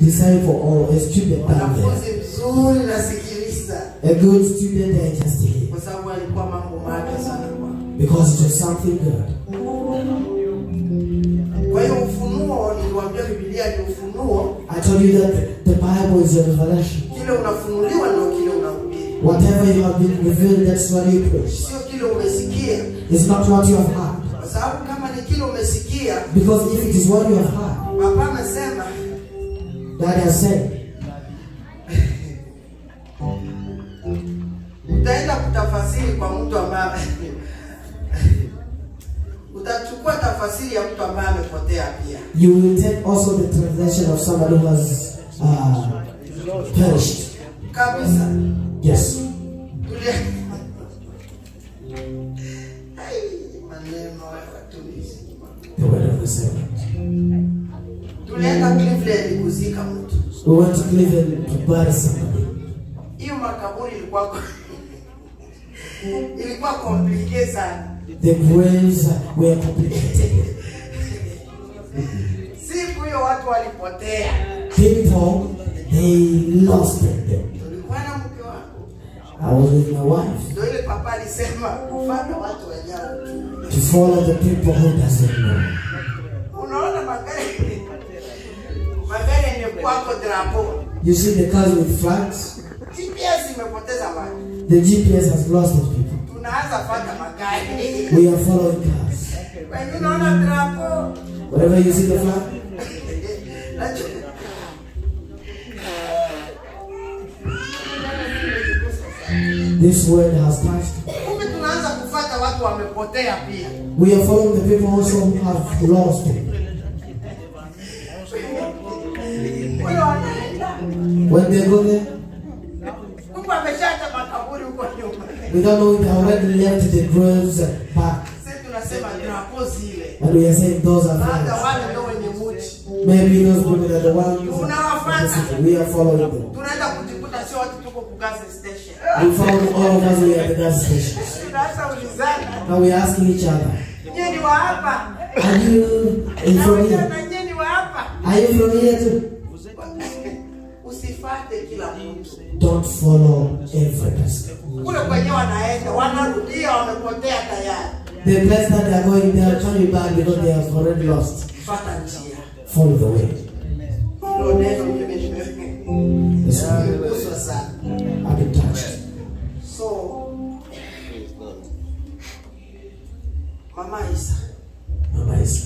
disciple or a student down there. mwanafunzi mzuri nasikiliza A good student there just here. kwa sababu alikuwa mambo mapya sana kwao Because it was something good. kwa hiyo ufunuo niliwaambia bibilia ni ufunuo I told you that the Bible is a revelation. kile unafunuliwa ndio kile unahubiri Whatever you have been revealed, that's what you preach. sio kile umesikia It's not what you have heard. kwa sababu kama ni kile umesikia Because if it is what you have heard, papa amesema God has said, utaenda kutafasiri kwa mtu ambaye utachukua tafasiri ya mtu ambaye amepotea pia you will take also the translation of somebody who has uh, perished. kabisa Yes. Tulia- Ai, maneno ya watumishi. The word of the servant. tulienda Cleveland kuzika mtu We went to Cleveland to bury somebody. hiyo makaburi ilikuwa ko- ilikuwa komplike sana The graves were complicated. siku hiyo watu walipotea People, they lost them. tulikuwa na mke wangu I was with my wife ndio ile papa alisema kufanya watu wenyewe tu to follow the people who doesn't know. unaona magari magari yenye kwako drapo You see the cars with flags? GPS imepoteza watu The GPS has lost the people. tunaanza fata magari We are following cars. wenye unaona drapo Wherever you see the flag, Najua- this word has touched. kumbe tunaanza kufata watu wamepotea pia We are following the people also who have lost it. huyo anaenda When they go there, kumbe ameshaacha makaburi huko nyuma we don't know if they already left the graves back. sisi tunasema drapo zile And we are saying those are labda flags. wale ndio wenye muchi Maybe those people are the ones. Tunawafuata. We are following them. tunaenda kujikuta sio watu tuko ku gas station We found all of us we are at the gas station. tunaanza ulizana Now we are asking each other, nyie ni wa hapa are you in na from wengine here? na nyie ni wa hapa Are you from here too? usifate kila mtu Don't follow every person. kule kwenye wanaenda wanarudia wamepotea tayari The place that they are going, they are coming back because they have already lost. fata njia Follow the way. hilo neno mimi This one, nimeguswa sana I've been touched. so mama isa Mama Isa,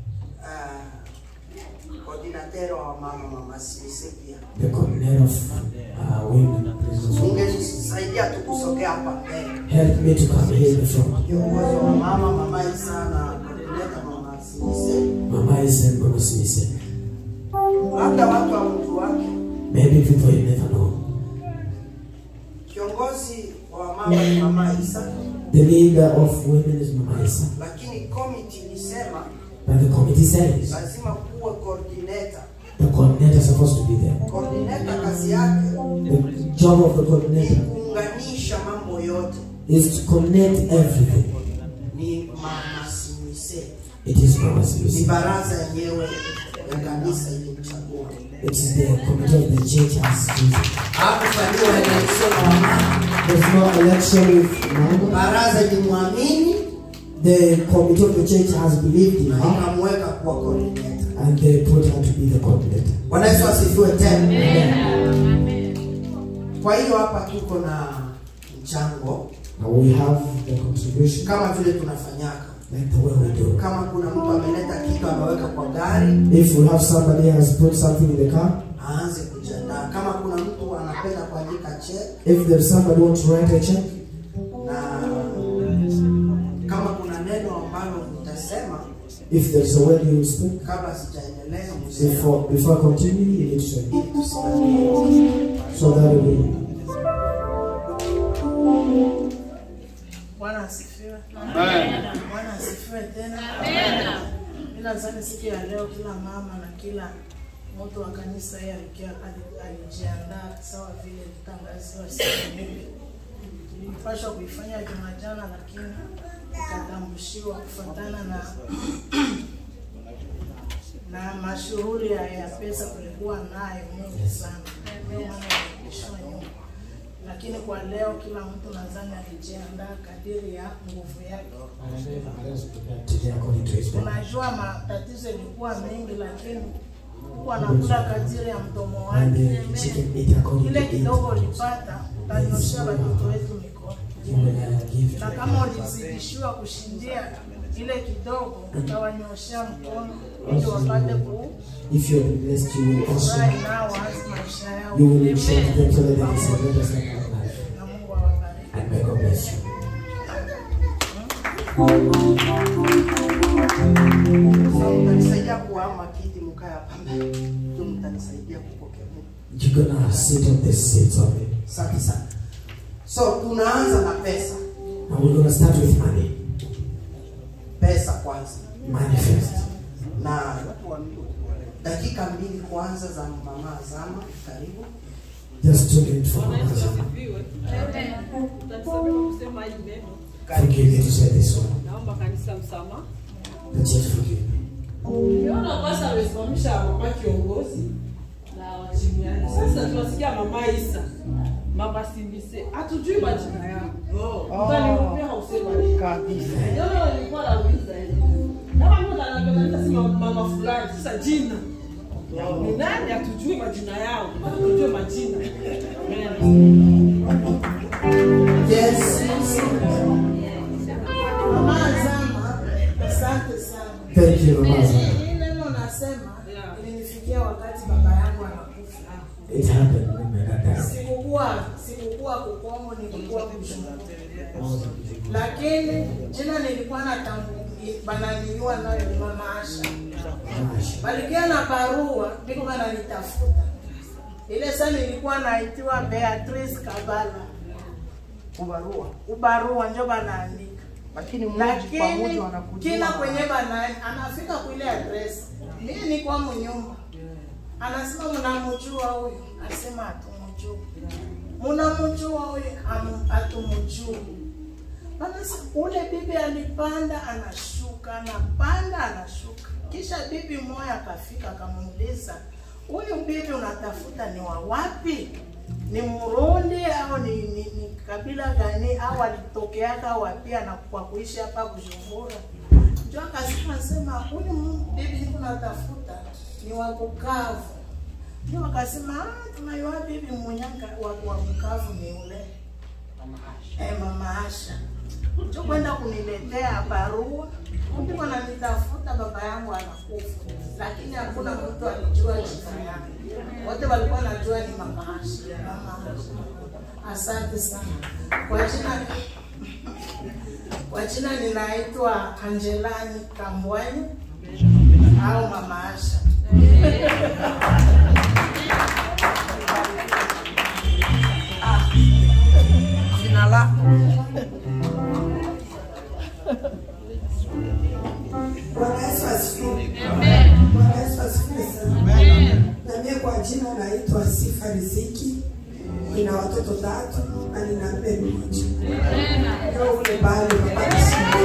uh, coordinator wa mama mama Simise pia the coordinator of uh, women prisoners. ungesaidia tu kusogea hapa mbele Help me to come here in the front. kiongozi wa mama mama isa na coordinator mama Simise Mama Isa and Mama Simise. labda watu wa mtu wake Maybe people you never know. kiongozi wa mama ni mama isa The leader of women is Mama Isa. lakini committee ilisema But the committee says lazima kuwe coordinator the coordinator is supposed to be there. coordinator kazi yake The job of the ni coordinator kuunganisha mambo yote is to connect everything. ni mama Simise It is Mama ni Simise. baraza yenyewe ya kanisa ilimchagua It is the committee of the church has chosen. hakufanyiwa election na wamama There's no election with Mama. baraza ilimwamini The committee of the church has believed in na her ikamweka kuwa coordinator and they put her to be the coordinator. bwana yesu asifiwe tena kwa hiyo hapa tuko na mchango Now we have the contribution kama vile tunafanyaka like the way we do. kama kuna mtu ameleta kitu ameweka kwa gari If we have somebody has put something in the car, aanze kujiandaa kama kuna mtu anapenda kuandika check if there's somebody wants to write a check, na kama kuna neno ambalo mtasema if there's a word you speak, kabla sijaendelea mseme before before continuing, you need to say ili tusimamie so that we bwana asifiwe bwana asifiwe tena mi nadhani siku ya leo kila mama na kila mtu wa kanisa hii alikia- ali- alijiandaa sawa vile litangaziwa siku nyingi tulipashwa kuifanya jumajana lakini ikatambushiwa kufatana na na mashughuli ya, ya pesa tulikuwa nayo mingi sana, ndio maana ilirudishwa nyuma. Lakini kwa leo kila mtu nadhani alijiandaa kadiri ya nguvu yake. Today according to his power. Unajua matatizo ilikuwa mengi, lakini huku anakula kadiri ya mdomo And wake. uh, she can eat according to Kile it. kidogo ulipata utanyoshea watoto wetu mikono, You will uh, give na to kama ulizidishiwa kushindia ile kidogo, utawanyoshea mkono ili wapate kufurahi If you are blessed, you will also nao waanze maisha yao, you will share to them so that they can celebrate us like our life. na Mungu awabariki. And may God bless you. So, mtanisaidia kuhama kiti mkae hapa mbele. Ndio mtanisaidia kupokea Mungu. You're gonna sit on this seat of it. Asante sana. So tunaanza na pesa. And we're gonna start with money. Pesa kwanza. Money first. Na dakika mbili kwanza za mama Azama, karibu. Just two minutes for Mama Zama. Utanisaidia kusema hili neno. Forgive me to say this one. Naomba kanisa msamaha. The church forgive me. Uliona kwanza amesimamisha mama kiongozi na wachimiani. Sasa tunasikia mama Isa, mama Simbise, hatujui majina yao. Mtanirudia hausema Kabisa. Ndio nilikuwa nauliza hivi. Kama mtu ananiambia nitasema mama fulani, sasa jina ni nani? Hatujui majina yao, hatujui majina. Yes. Mama Azama, asante sana. Thank you, Mama Zama. Hii neno nasema ilinifikia wakati baba yangu anakufa. It happened when my dad died. Sikukuwa sikukuwa Kukongo, nilikuwa Bujumbura, lakini jina nilikuwa natambu bananiliwa nayo ni Mama Asha. Gosh. Balikia na barua ndiko bananitafuta. Ile saa nilikuwa naitiwa Beatrice Kabala, Kubarua. ubarua njo banaandika Lakini mmoja kwa lakini mmoja wanakujua. kila kwenye bana anafika kuile address, mimi niko mnyumba, anasema mnamjua huyu, anasema hatumjui. Mnamjua huyu, Am- hatumjui. Basi ule bibi alipanda anashuka, anapanda anashuka, kisha bibi mmoja akafika akamuuliza, huyu bibi unatafuta ni wa wapi? Ni Murundi au ni, ni, ni kabila gani au alitokeaka wapi na kwa kuishi hapa Bujumbura? Ndio akasema sema huyu mu- bibi niko natafuta ni wa Bukavu. Ndio akasema ah, tunayua bibi munyanga wa, wa Bukavu ni ule eh, mama Asha ndio kwenda kuniletea barua ndiko nanitafuta baba yangu anakufa, lakini hakuna mtu alijua jina yake, wote walikuwa wanajua ni mama Asha. Mama Asha. Asante sana kwa jina kwa jina ninaitwa Angelani Kambwani au mama Asha. Jina lako. Bwana Yesu asifiwe. Bwana Yesu asifiwe sana. Na mimi kwa jina naitwa Sifa Riziki. Nina watoto tatu na nina mme mmoja. Ndio ule bali napata shida.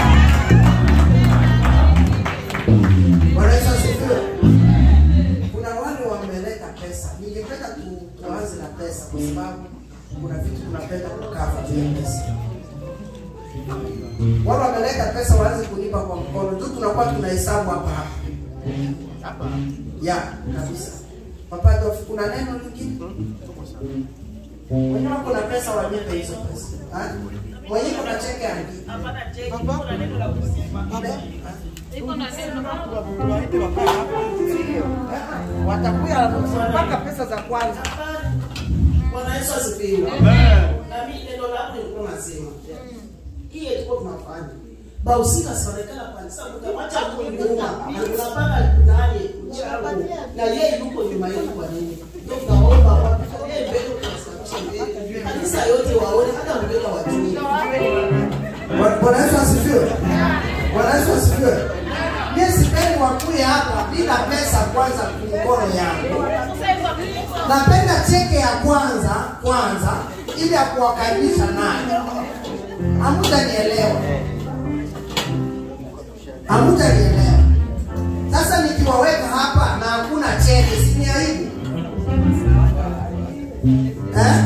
Bwana Yesu asifiwe. Kuna wale wameleta pesa. Ningependa tu, tuanze na pesa kwa sababu kuna vitu tunapenda kukava juu ya pesa. Wale wameleta pesa waanze kunipa kwa mkono tu, tunakuwa tunahesabu hapa hapa. Ya, kabisa. Papa Adolf, kuna neno lingine? Wenyewe kuna pesa wanipe hizo pesa. Ha? Mwenyewe kuna cheke andika. Watakuya mpaka pesa za kwanza. Bwana Yesu asifiwe. Na mimi neno lako nilikuwa nasema. Hii ilikuwa tunafanya. Bahusika serikali kwa sababu kamacha kunyuma. Tunapaka ndani mchango. Na yeye yuko nyuma yetu kwa nini? Ndio tunaomba wapi? Yeye mbele tunasababisha mbele. Kanisa yote waone hata mbele wajue. Bwana Bwana Yesu asifiwe. Bwana Yesu asifiwe. Mimi sipendi wakuye hapa bila pesa kwanza mkono yangu. Napenda cheke ya kwanza kwanza ili ya kuwakaribisha nayo. Hamutanielewa. Hamutanielewa. Sasa niki nikiwaweka hapa na hakuna cheke, si ni aibu eh?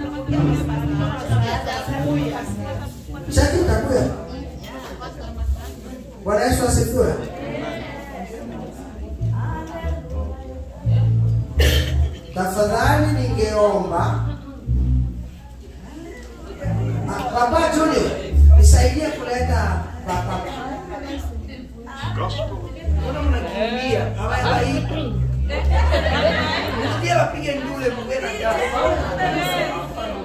Cheki itakuya. Bwana Yesu asifiwe. Tafadhali ningeomba Ah, Baba Junior, nisaidie kuleta baba. Mbona mnakimbia? Hawaeleweki. Msikie wapige ndule mwe na njaa.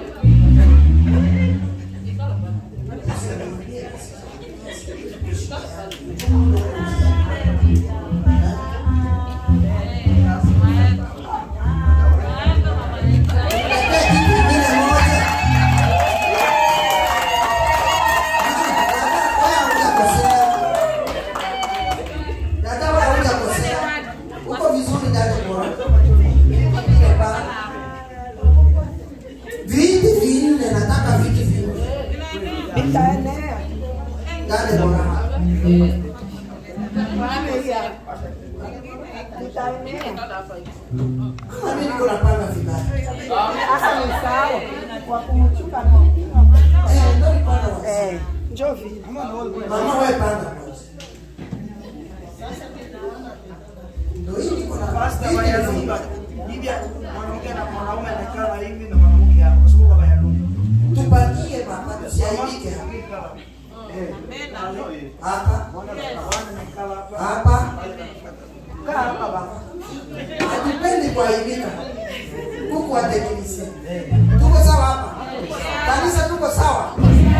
Niletee kitu kingine moja. Ah, dada, wewe hujakosea. Dada, wewe hujakosea. Uko vizuri dada bora. Ile ba- Viti vinne nataka viti vinne. Vitaenea. Dada bora. Vitaenea. Kama mimi niko napanga vibaya. Hasa ni sawa. Kwa kumchuka Eh, ndio nipanga wasi. Eh, njoo vile. Mama wewe panga kwanza. Ndio hii niko na Pasta viti Bayalumba. vinne. Hivi mwanamke na mwanaume anakaa hivi na mwanamke hapo. Kwa sababu Bayalumba. Tupatie baba tusiaibike hapa. Hapa. Hapa. Kaa hapa baba. Hatupendi kuaibika. Huku wateknisia. Tuko sawa hapa. Kanisa tuko sawa.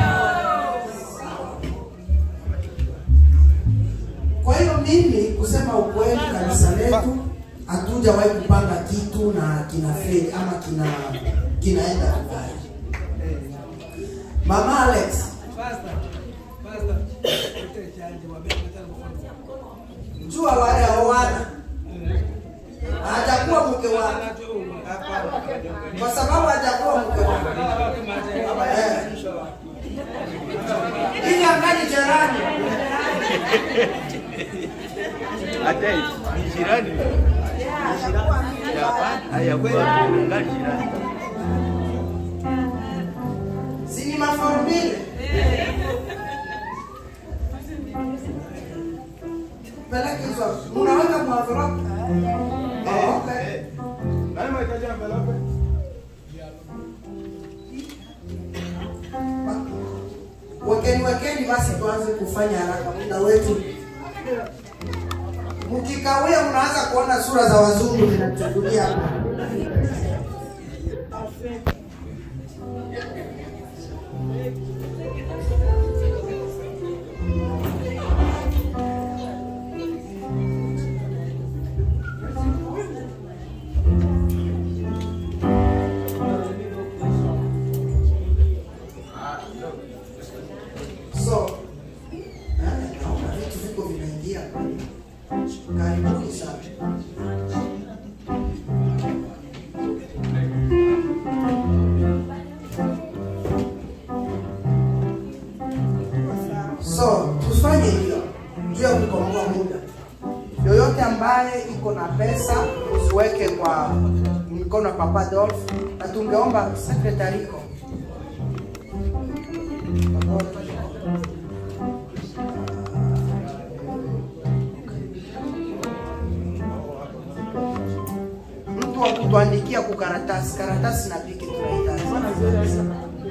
Kwa hiyo mimi kusema ukweli, kanisa letu hatujawahi kupanga kitu na kina feli ama kina kinaenda vibaya. Mama Alex, jua wale hawana hajakuwa mke wake kwa sababu hajakuwa mke wake Eh. ili angali jirani hata ni jirani haya kwa ngali jirani si ni mafarumbile peleke hizo unaweka kwa envelope oh, okay wekeni wekeni basi tuanze kufanya haraka muda wetu mkikawia mnaanza kuona sura za wazungu zinatuchukulia hapa so eh, naona vitu viko vinaingia karibuni sana so tufanye hivyo juu ya kukomboa muda yoyote ambaye iko na pesa usiweke kwa mkono wa papa Dolph na tungeomba sekretariko mtu wa kutuandikia kukaratasi karatasi na piki tunahitaji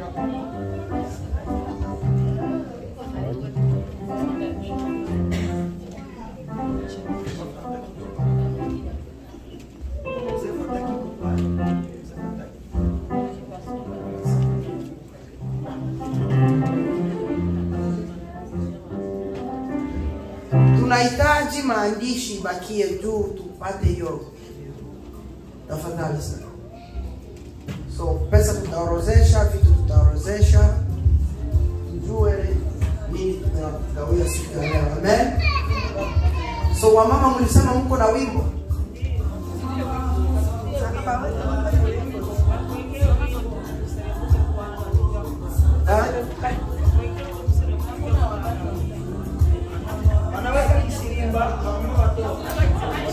tunahitaji maandishi ibakie juu tupate hiyo tafadhali sana so pesa tutaorozesha vitu tutaorozesha tujue nini tutagawia siku ya leo amen so wamama mlisema mko na wimbo Ha? Wanaweka kisirimba, wamama watoto.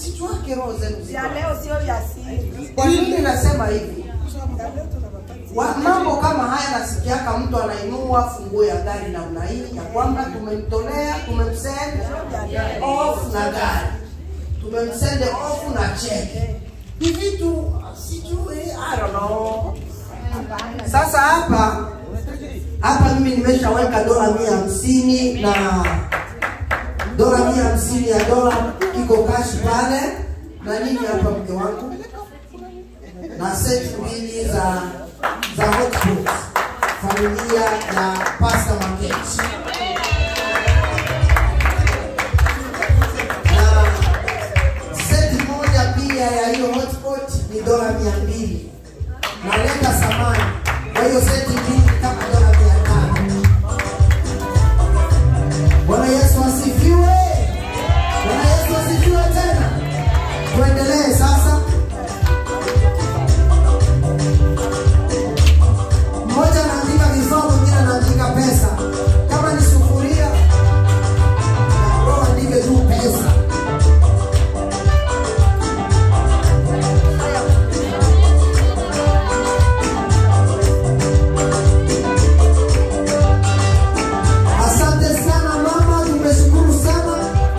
msichwake roho zenu Vya ziko. leo sio vya siri. Kwa nini nasema hivi? Vya leo tunawapatia. Wa, mambo kama haya nasikiaka mtu anainua funguo ya gari namna hii ya kwamba tumemtolea tumemsend off na gari tumemsend off na cheki ni vitu sijui I don't know. Sasa hapa hapa mimi nimeshaweka dola mia hamsini na dola mia hamsini ya dola iko kashi pale na nini hapa mke wangu na seti mbili za za hotpot familia ya pasta maketi na seti moja pia ya hiyo hotpot ni dola mia mbili naleta samani kwa hiyo seti mbili kama dola mia tano bwana yesu asifiwe bwana yesu asifiwe tena tuendelee sasa mmoja anaandika vifaa mwingine anaandika pesa kama ni sufuria roho andike tu pesa asante sana mama tumeshukuru sana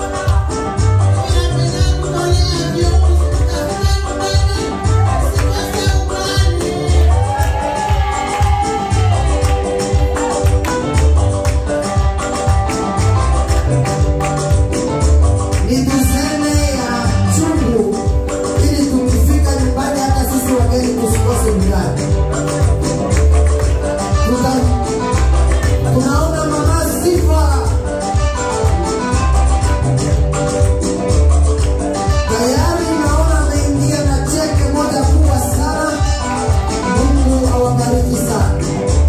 ni tuseme ya chungu ili tukifika nyumbani hata sisi wageni tusikose mgani Tuta- tunaona mama sifa tayari naona ameingia na cheke moja kubwa sana mungu awabariki sana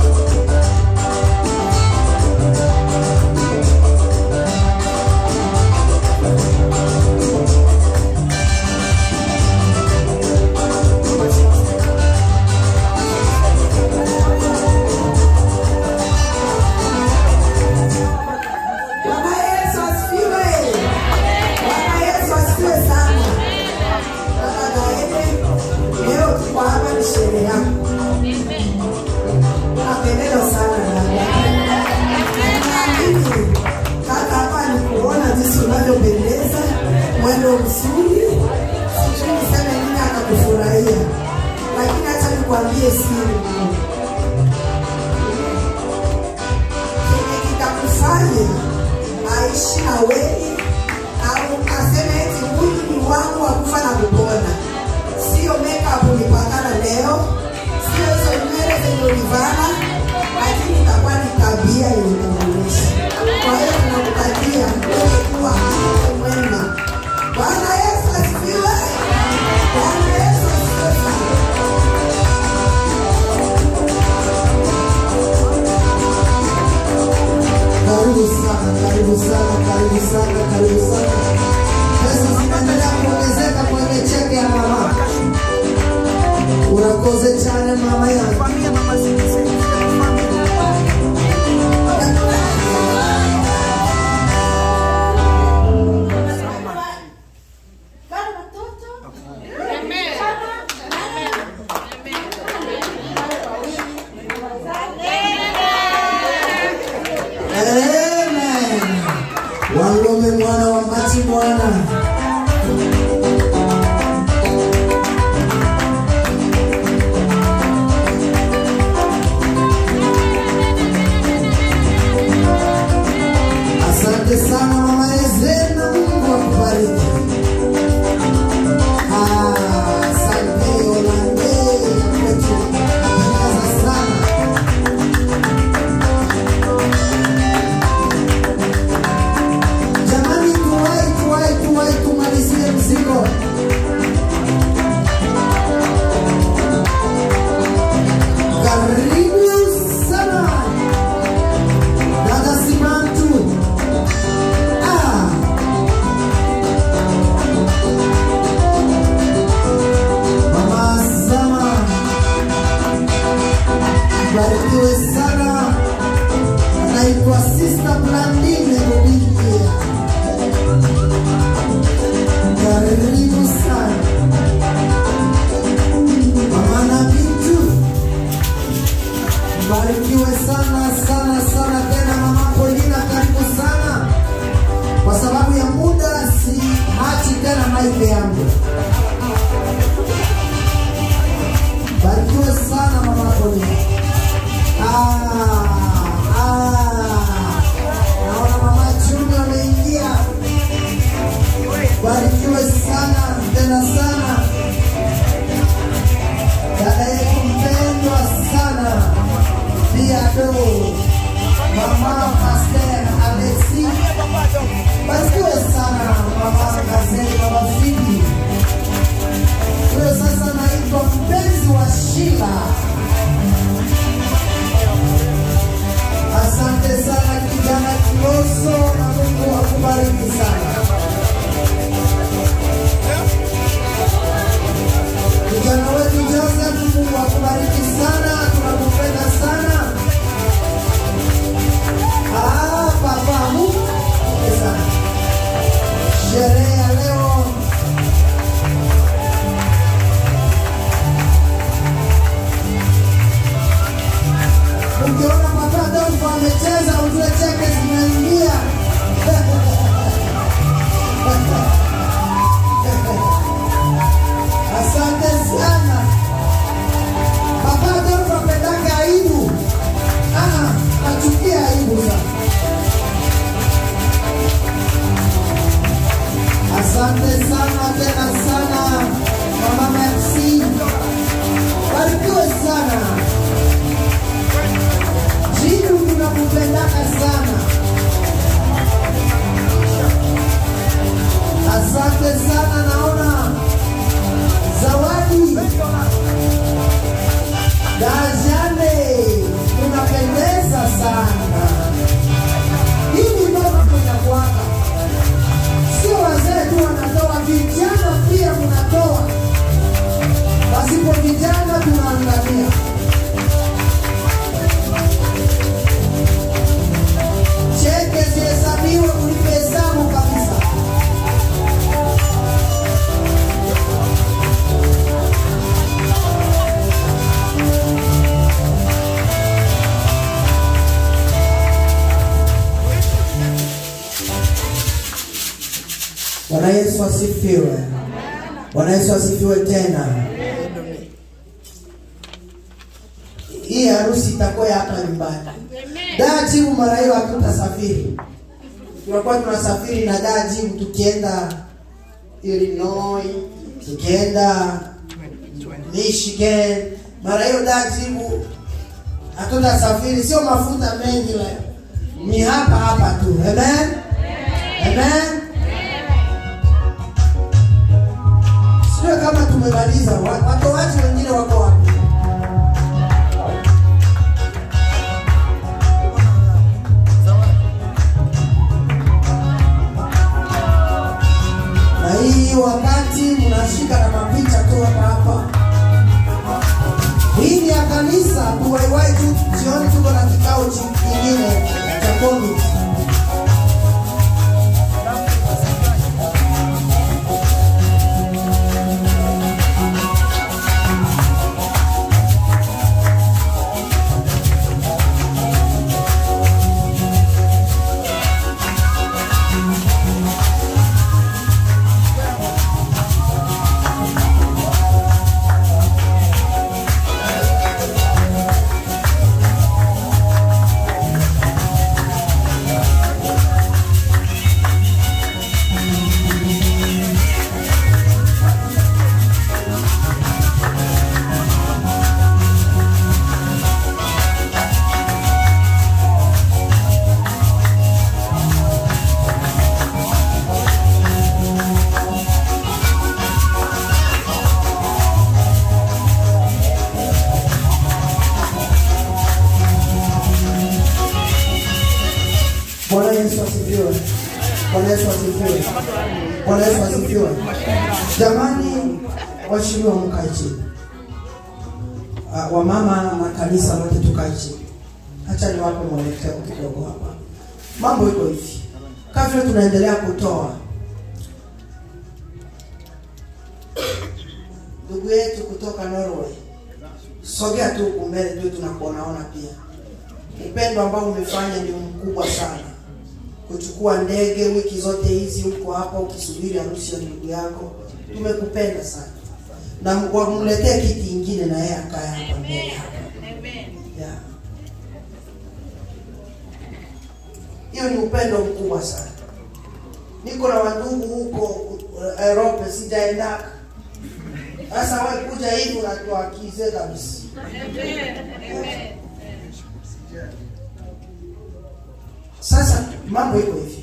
Bwana Yesu asifiwe. Bwana Yesu asifiwe sana. Baba Gaede, leo tuko hapa ni sherehe yako. Unapendeza sana dada. Naamini kaka hapa ni kuona jinsi unavyopendeza, mwendo mzuri. Sijui niseme nini akakufurahia, lakini acha nikwambie siri kenye kitakufanya aishi na wewe au aseme eti huyu ni wangu wa kufa na kupona. Sio makeup ulipakana leo, sio hizo nywele zenye ulivana, lakini itakuwa ni tabia yenye kuonyesha. Kwa hiyo tunakutakia wewe kuwa mke mwema. Bwana Yesu asifiwe. Bwana Yesu asifiwe sana. karibu sana karibu sana karibu sana tena maiki yangu. Barikiwe sana mama Koni. Ah, ah. Naona mama Juni ameingia. Barikiwe sana tena sana. Dada yetu mpendwa sana. Pia do mama Pastor Alexi. Barikiwe sana mama Gazeli, mama Fidi. Huyo sasa naitwa mpenzi wa Shila. Asante sana kijana Kiloso, na Mungu akubariki sana. Kijana wetu Joseph, Mungu akubariki sana, tunakupenda sana. Ah, papa, Mungu akubariki sana. Sherehe ya leo Ukiona papa Adolfo amecheza ujue cheke zinaingia. Asante sana. Papa Adolfo apendaka aibu. Ah, achukia aibu sana. Asante sana tena sana Mama Merci. Barikiwe sana. Jitu tunakupendaka sana. Asante sana, naona zawadi Dajane, unapendeza sana. Hii ndio inakuwaka, sio wazee tu wanatoa, vijana pia mnatoa. Pasipo vijana tunaangamia. cheke zihesabiwe ulipe hesabu kabisa. Bwana Yesu asifiwe. Bwana Yesu asifiwe tena. Hii harusi itakuwa ya hapa nyumbani. Daa jibu mara hiyo hatutasafiri. Tunakuwa tunasafiri na daa jibu tukienda Illinois, tukienda Michigan. Mara hiyo daa jibu hatutasafiri, sio mafuta mengi leo. Ni hapa hapa tu. Amen. Amen. Sio kama tumemaliza. Wa- Watoaji wengine wako wapi? na hii wakati mnashika na mapicha tu hapa hapa. Hii ni ya kanisa, tuwaiwai tu jioni, tuko na kikao chi- kingine cha komiti. Bwana Yesu asifiwe. Bwana Yesu asifiwe. Bwana Yesu asifiwe. Jamani, waheshimiwa mkae chini. Uh, wamama na kanisa lote tukae chini. Acha niwape mwelekeo kidogo hapa. Mambo iko hivi, kama tunaendelea kutoa ndugu yetu kutoka Norway, sogea tu huku mbele tu tunakuonaona pia. Upendo ambao umefanya ni mkubwa sana. kuchukua ndege wiki zote hizi huko hapa ukisubiri harusi ya ndugu yako. Tumekupenda sana, na wamletee kiti ingine na yeye akae hapa mbele hapa. Yeah. Hiyo ni upendo mkubwa sana. Niko na wandugu huko uh, Europe, sijaendaka. Sasa wewe kuja hivi unatuakize kabisa. Sasa mambo iko hivi,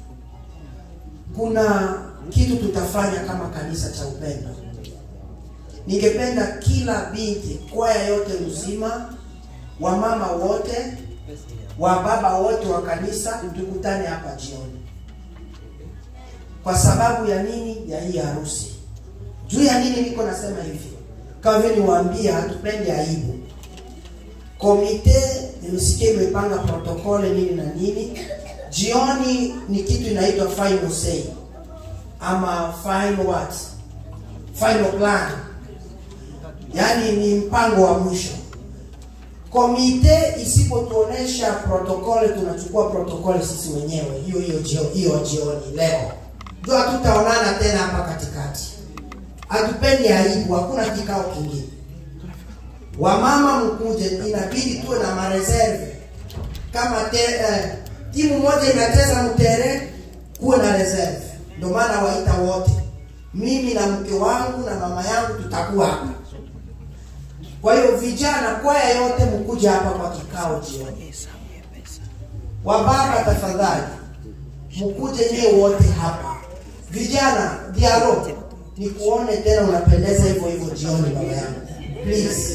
kuna kitu tutafanya kama kanisa cha upendo. Ningependa kila binti, kwaya yote mzima, wamama wote, wa baba wote wa kanisa, tukutane hapa jioni. Kwa sababu ya nini? Ya hii harusi. Juu ya nini niko nasema hivi? Kama vile niwaambia, hatupendi aibu. Komite nimesikia imepanga protokole nini na nini. Jioni ni kitu inaitwa final say ama final what, final plan, yaani ni mpango wa mwisho. Komite isipotuonesha protokole, tunachukua protokole sisi wenyewe hiyo hiyo jio, hiyo jioni leo, ndio hatutaonana tena hapa katikati. Hatupendi aibu, hakuna kikao kingine. Wamama mkuje, inabidi tuwe na mareserve kama te, eh, timu moja inacheza mtere, kuwe na reserve. Ndio maana waita wote, mimi na mke wangu na mama yangu tutakuwa hapa. Kwa hiyo vijana, kwaya yote mkuje hapa kwa kikao jioni. Wababa tafadhali, mkuje nyie wote hapa. Vijana, dialo ni kuone tena unapendeza hivyo hivyo jioni, baba yangu please.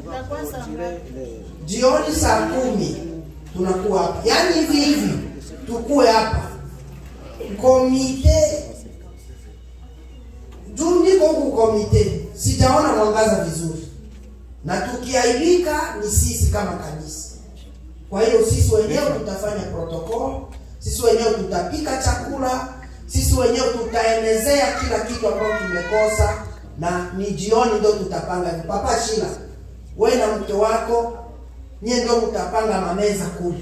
Jioni saa kumi tunakuwa hapa, yaani hivi hivi tukue hapa. Komite juu niko huku komite, sijaona mwangaza vizuri, na tukiaibika ni sisi kama kanisa. Kwa hiyo sisi wenyewe tutafanya protocol, sisi wenyewe tutapika chakula, sisi wenyewe tutaenezea kila kitu ambacho tumekosa, na ni jioni ndio tutapanga. Papa Shila, wewe na mke wako nyie ndio mtapanga mameza kule.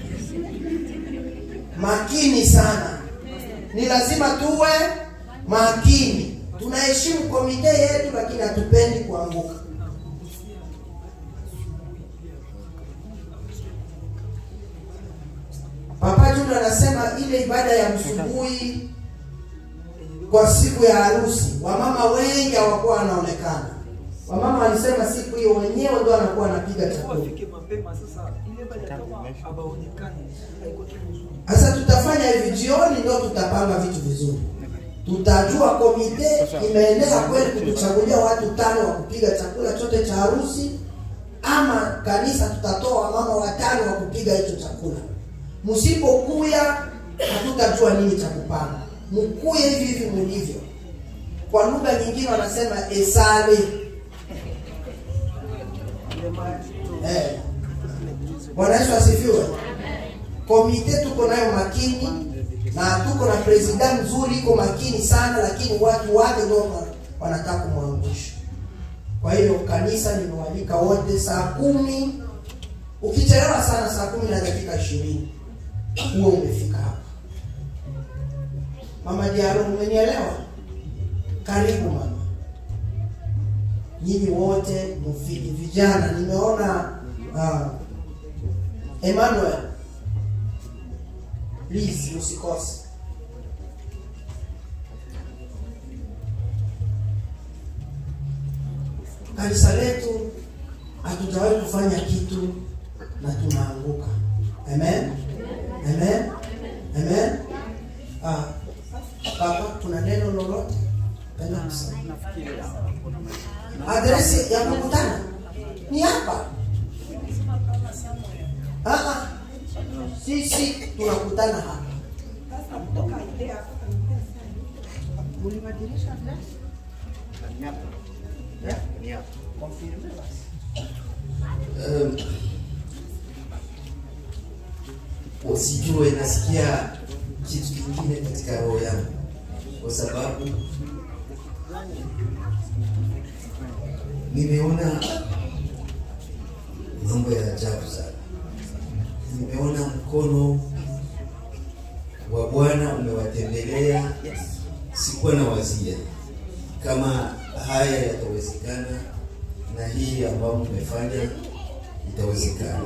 Makini sana, ni lazima tuwe makini. Tunaheshimu komite yetu, lakini hatupendi kuanguka. Papa Juma anasema ile ibada ya msubuhi kwa siku ya harusi, wamama wengi hawakuwa wanaonekana. Wamama walisema siku hiyo wenyewe ndio wanakuwa wanapiga chakula. Sasa tutafanya hivi, jioni ndio tutapanga vitu vizuri. Tutajua komite imeendelea kweli kutuchagulia watu tano wa kupiga chakula chote cha harusi, ama kanisa tutatoa wamama watano wa kupiga hicho chakula. Msipokuya hatutajua nini cha kupanga. Mkuye hivi hivi mlivyo. Kwa lugha nyingine wanasema esale. Eh. Bwana Yesu asifiwe. Komite tuko nayo makini na tuko na president mzuri, iko makini sana, lakini watu wake ndio wanataka kumwangusha. Kwa hiyo kanisa limewalika wote saa kumi. Ukichelewa sana saa kumi na dakika ishirini huo umefika hapa. Mama Diaro, umenielewa? Karibu mama. Nyinyi wote mfiki vijana, nimeona uh, Emmanuel, please usikose. Kanisa letu hatujawahi kufanya kitu na tunaanguka. Amen, amen, amen. Ah, Papa, kuna neno lolote penda kusema? Adresi ya kukutana ni hapa. Ah, ah. Sisi tunakutana hapa. Um, usijue nasikia kitu kingine katika roho yangu, kwa sababu nimeona mambo ya ajabu sana. Nimeona mkono wa Bwana umewatembelea. Sikuwa na wazia kama haya yatawezekana na hii ambayo mmefanya itawezekana.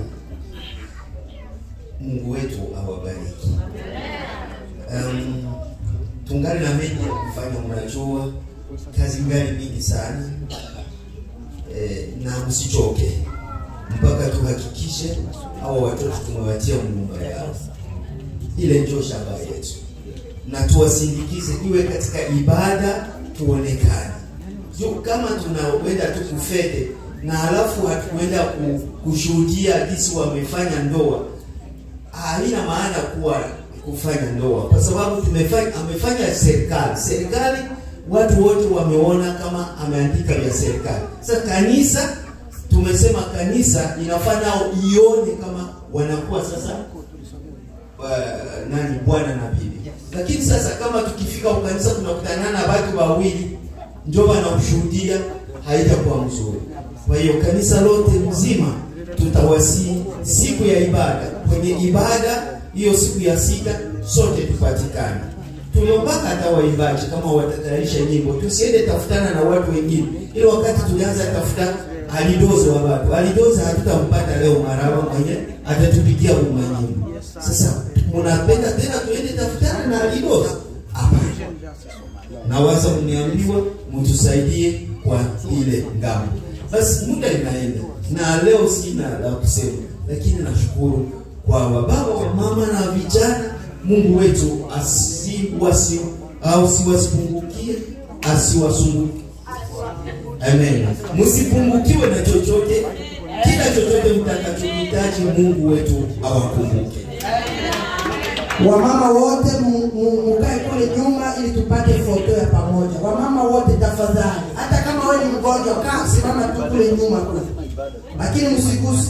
Mungu wetu awabariki. Um, tungali na mengi ya kufanya, mnajua kazi ngali mingi sana eh, na msichoke mpaka tuhakikishe hawa watoto tumewatia nyumba yao. Ile ndio shamba yetu, na tuwasindikize iwe katika ibada, tuonekane juu kama tunawenda tu kufete na halafu hatukwenda ku- kushuhudia jinsi wamefanya ndoa, haina maana kuwa kufanya ndoa, kwa sababu tumefanya amefanya serikali. Serikali watu wote wameona kama ameandika vya serikali. Sasa kanisa tumesema kanisa inafaa nao ione kama wanakuwa sasa uh, nani bwana na bibi. Lakini sasa kama tukifika kwa kanisa tunakutana na watu wawili ndio wanakushuhudia, haitakuwa mzuri. Kwa hiyo kanisa lote mzima tutawasi siku ya ibada, kwenye ibada hiyo siku ya sita sote tupatikane. Tuliopaka hata waimbaji kama watatayarisha nyimbo, tusiende tafutana na watu wengine. Ile wakati tulianza tafuta alidozo wa watu, alidozo hatutampata leo Maraba mwenye atatupigia uma nyimbo. Sasa mnapenda tena tuende tafutana na alidozo? Hapana nawaza mniambiwa mtusaidie kwa ile ngambo. Basi muda inaenda na leo sina la kusema, lakini nashukuru kwa wababa wa mama na vijana. Mungu wetu asiwasi au siwasipungukie, asiwasumbukie. Amen. Msipungukiwe na chochote, kila chochote mtakachohitaji, Mungu wetu awakumbuke. Wamama wote mu- mu- mukae kule nyuma ili tupate foto ya pamoja. Wamama wote tafadhali, hata kama wewe ni mgonjwa, kaa simama tu kule nyuma kule, lakini msiguse.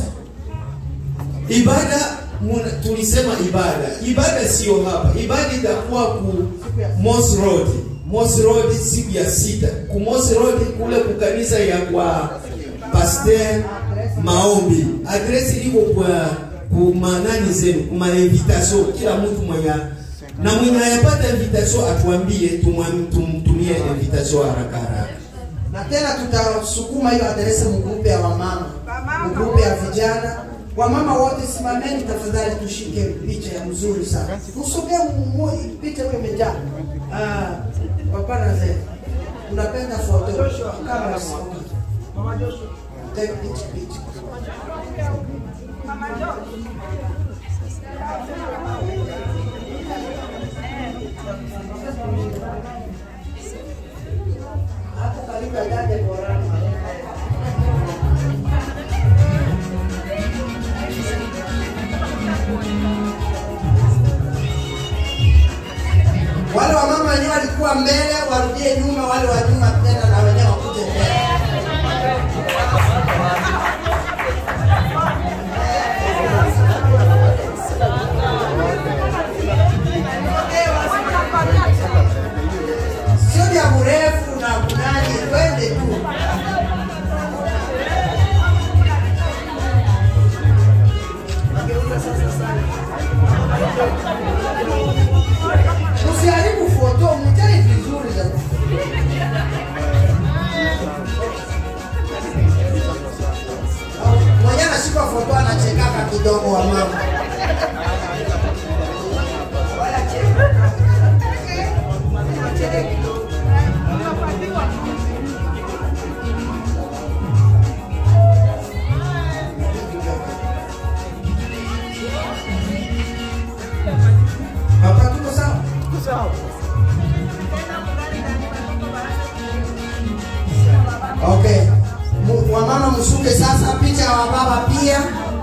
ibada muna, tulisema ibada ibada sio hapa ibada itakuwa ku Moss Road Moss Road siku ya sita ku Moss Road kule ku kanisa ya kwa Pasteur maombi adresi iko kwa kumanani zenu kuma invitation kila mtu mwenye na mwenye ayapata invitation atuambie tumwam- tumtumie invitation haraka haraka Na tena tutasukuma hiyo adresi mgrupe ya wamama, mgrupe ya vijana. Wamama wote simameni tafadhali, tushike picha ya mzuri sana. Usogee mu- mu- picha hiyo imejaa. Ah, papa na zee. Unapenda foto kama usiongee. Take picha picha. Hapo karibu ya dada bora. Wale wamama wenyewe walikuwa mbele warudie nyuma, wale wa nyuma tena na wenyewe wakuje mbele. Sio vya mrefu na kunani, twende tu. Usiharibu foto, mtae vizuri sasa. Mwenye anashika foto anachekaka kidogo wa mama. Papa tuko sawa? Okay. Mu- Wamama mshuke sasa, picha ya wababa pia.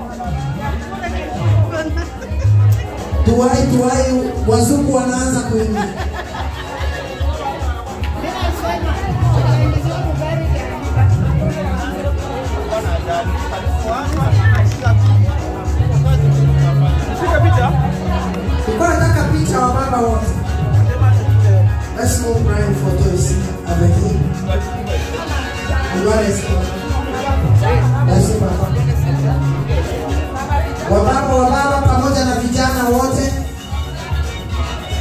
Tuwai tuwai, wazungu wanaanza kuingia. Tulikuwa nataka picha wa baba wote. Let's move Brian photos avec him. You want to see? That's it, Papa. Wababa wababa pamoja na vijana wote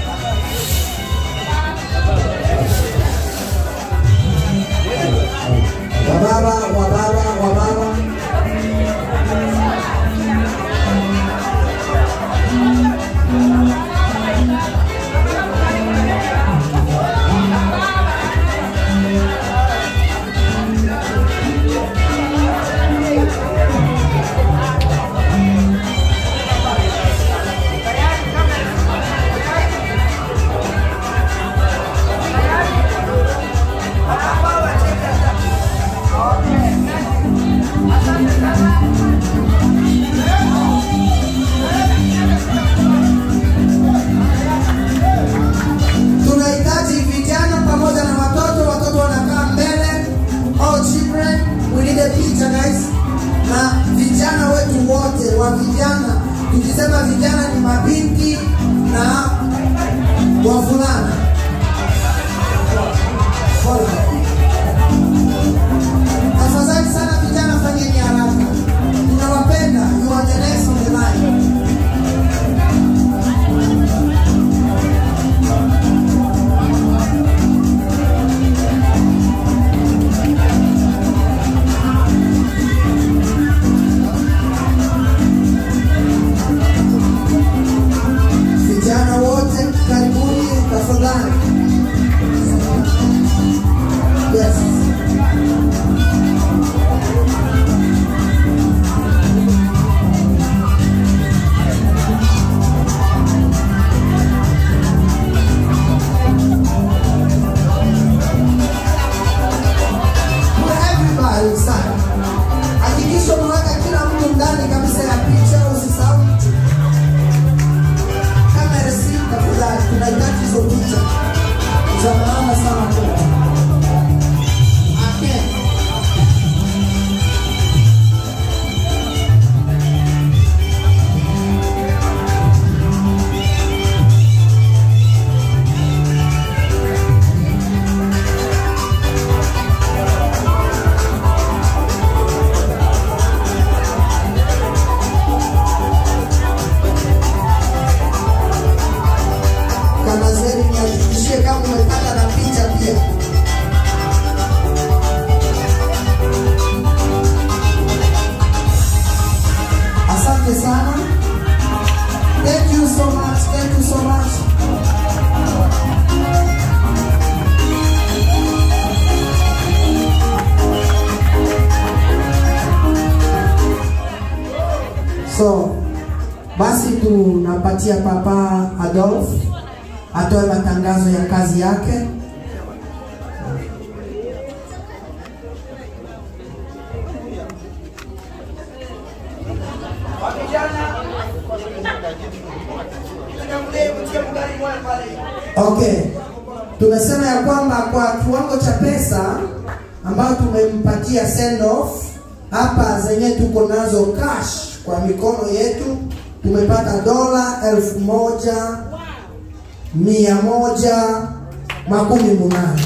napatia papa Adolf atoe matangazo ya kazi yake. Okay, tumesema ya kwamba kwa kiwango cha pesa ambayo tumempatia send off hapa, zenye tuko nazo cash kwa mikono yetu, tumepata dola elfu moja mia moja makumi munane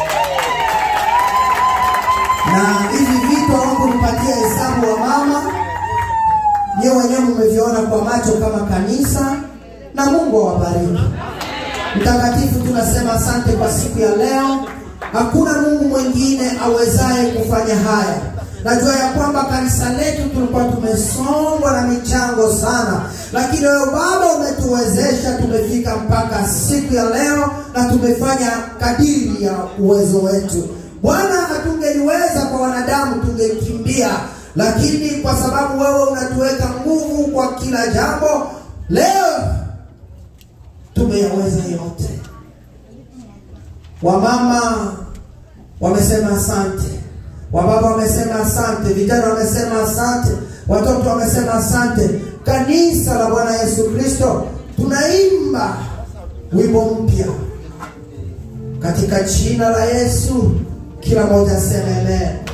na hivi vitu hawakunipatia hesabu wa mama nyewe wenyewe mmeviona kwa macho kama kanisa, na Mungu awabariki. Mtakatifu, tunasema asante kwa siku ya leo. Hakuna Mungu mwingine awezaye kufanya haya. Najua ya kwamba kanisa letu tulikuwa tumesongwa na michango sana, lakini wewe Baba umetuwezesha, tumefika mpaka siku ya leo na tumefanya kadiri ya uwezo wetu. Bwana, hatungeliweza kwa wanadamu, tungekimbia, lakini kwa sababu wewe unatuweka nguvu kwa kila jambo, leo tumeyaweza yote. Wamama wamesema asante, wababa wamesema asante, vijana wamesema asante, watoto wamesema asante. Kanisa la Bwana Yesu Kristo tunaimba wimbo mpya katika jina la Yesu. Kila mmoja aseme amen.